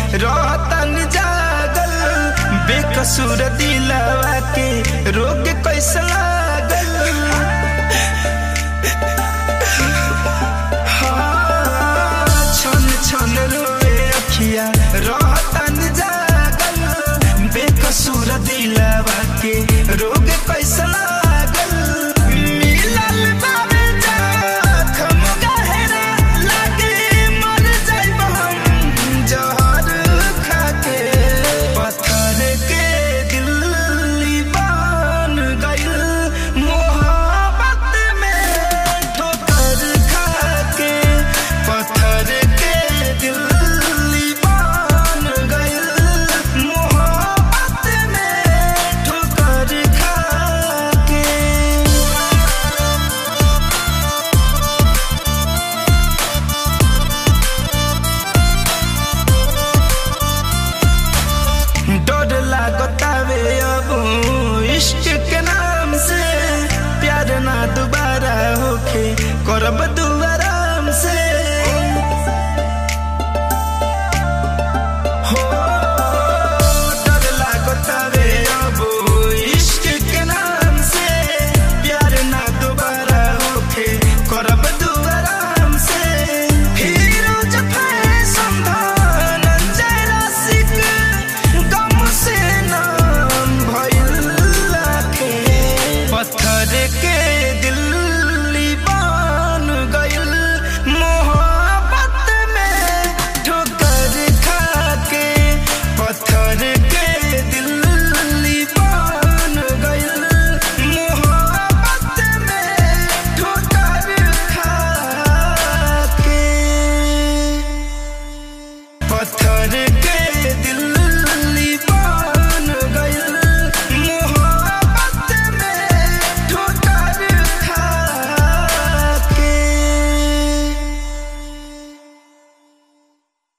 रहतन जागल बेकसूर दिलवा के रोग कैसे लागल हाँ, छन छन रोए अखिया रहतन जागल बेकसूर दिलवा के रोग कैसे लागल मिलल बाबे जखम गहरा लागे मर जाइब हम जहर खाके पत्थर के दिल बन गइल मोहब्बत में ठोकर खाके पत्थर के दिल बन गइल मोहब्बत में ठोकर खाके डर लागतावे अब इश्क के नाम से प्यार ना दोबारा होखे करब दुआराम से हो डर लागतावे अब इश्क के नाम से प्यार ना दोबारा होखे करब दुआराम से फिरोज फैशन धनंजय रसिक गम से नाम भइल लाखे पत्थर के दिल बन गइल मोहब्बत में ठोकर खाके पत्थर के दिल बन गइल मोहब्बत में ठोकर खाके पत्थर के दिल